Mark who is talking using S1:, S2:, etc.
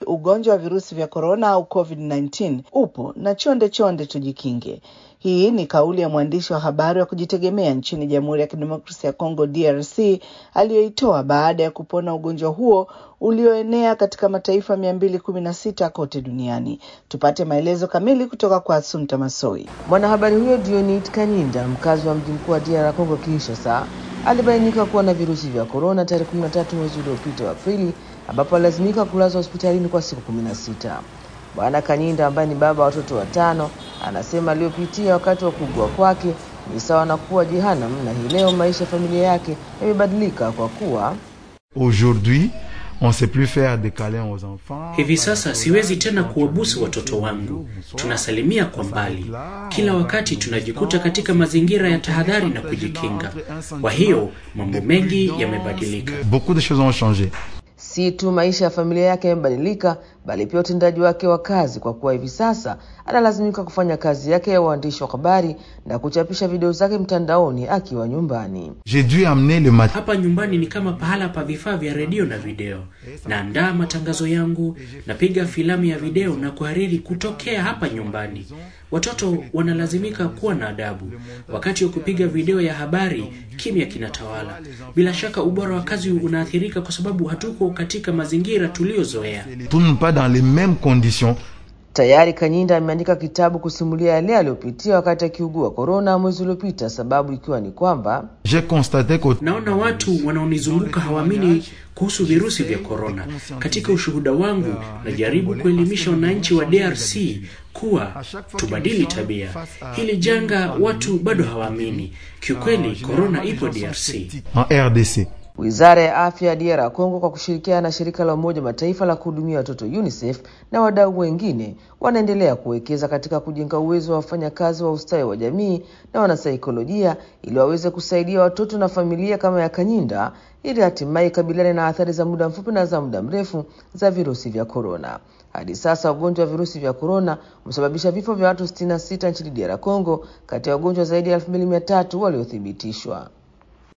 S1: ugonjwa wa virusi vya korona au COVID-19 upo na chonde chonde tujikinge. Hii ni kauli ya mwandishi wa habari wa kujitegemea nchini Jamhuri ya Kidemokrasia ya Kongo DRC aliyoitoa baada ya kupona ugonjwa huo ulioenea katika mataifa mia mbili kumi na sita kote duniani. Tupate maelezo kamili kutoka kwa Asumta Masoi.
S2: Mwanahabari huyo Dionit Kanyinda, mkazi wa mji mkuu wa DR Congo Kinshasa, alibainika kuwa na virusi vya korona tarehe 13 mwezi uliopita wa Aprili, ambapo alilazimika kulazwa hospitalini kwa siku 16. Bwana Kanyinda ambaye ni baba wa watoto watano anasema aliyopitia wakati wa kuugua kwake ni sawa na kuwa jehanamu, na hii leo maisha ya familia yake yamebadilika kwa kuwa
S3: Aujourd'hui, on sait plus faire des câlins aux enfants.
S4: Hivi sasa siwezi tena kuwabusu watoto wangu, tunasalimia kwa mbali. Kila wakati tunajikuta katika mazingira ya tahadhari na kujikinga. Kwa hiyo mambo mengi yamebadilika.
S3: Beaucoup de choses ont changé.
S2: si tu maisha ya familia yake yamebadilika, bali pia utendaji wake wa kazi, kwa kuwa hivi sasa analazimika kufanya kazi yake ya uandishi wa habari na kuchapisha video zake mtandaoni akiwa nyumbani.
S3: J'ai dû amener le mat
S4: Hapa nyumbani ni kama pahala pa vifaa vya redio na video. Naandaa matangazo yangu, napiga filamu ya video na kuhariri kutokea hapa nyumbani. Watoto wanalazimika kuwa na adabu. Wakati wa kupiga video ya habari, kimya kinatawala. Bila shaka ubora wa kazi unaathirika kwa sababu hatuko katika mazingira tuliyozoea.
S3: tourne pas dans les mêmes conditions.
S2: Tayari Kanyinda ameandika kitabu kusimulia yale aliyopitia wakati akiugua korona mwezi uliopita, sababu ikiwa ni kwamba
S3: J'ai constaté que
S4: Naona watu wanaonizunguka hawaamini kuhusu virusi vya korona. Katika ushuhuda wangu, najaribu kuelimisha wananchi wa DRC kuwa tubadili tabia. Hili janga watu bado hawaamini. Kiukweli, korona ipo DRC.
S3: en RDC.
S2: Wizara ya Afya ya DR Congo kwa kushirikiana na shirika la Umoja Mataifa la kuhudumia watoto UNICEF na wadau wengine wanaendelea kuwekeza katika kujenga uwezo wa wafanyakazi wa ustawi wa jamii na wanasaikolojia ili waweze kusaidia watoto na familia kama ya Kanyinda ili hatimaye ikabiliane na athari za muda mfupi na za muda mrefu za virusi vya korona. Hadi sasa ugonjwa wa virusi vya korona umesababisha vifo vya watu 66 nchini DR Congo kati ya wagonjwa zaidi ya 2300 waliothibitishwa.